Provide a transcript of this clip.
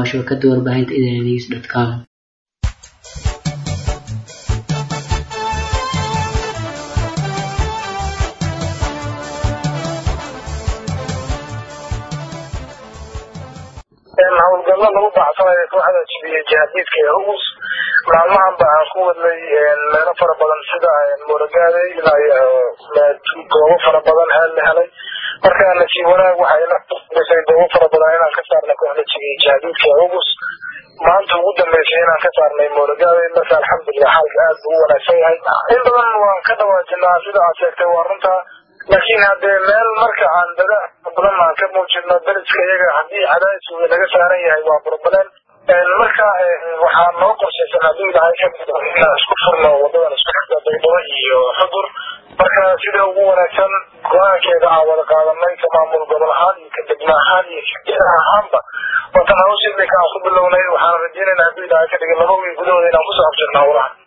shabakada warbaahinta idnews dot com howlgallo lagu baxsanayo kooxda jibiya jihaadiidka ee hugus maalmahan ba aan ku wadnay meelo fara badan sida mooragaade ilaa goobo fara badan heel la helay marka nasiib wanaag waxay goobo fara badan inaan ka saarnay kooxda jibiya jihaadiidka ee hugus maanta ugu dambeysay inaan ka saarnay mooragaade marka alxamdulilah xaalka aad buu u wanaagsan yahay in badan waan ka dhawaajinaa sida aad sheegtay waa runta laakiin haddee meel marka aan dada badan aan ka muujino dariska iyaga haddii cadaadis uu naga saaran yahay waa burbaleen marka waxaa noo qorshaysan hadduu ilahay ka inaan isku furno wadadan isku xigta baydhabo iyo xudur marka sida ugu wanaagsan go-aankeeda aan wada qaadanay ka maamul gobol ahaan iyo ka degmo ahaan iyo ka ahaanba wadan hawsha imika aan ku bilownay waxaan rajeynayna hadduu ilahay ka dhigay laba wiil gudahooda inaan kusoo abjirna howlaha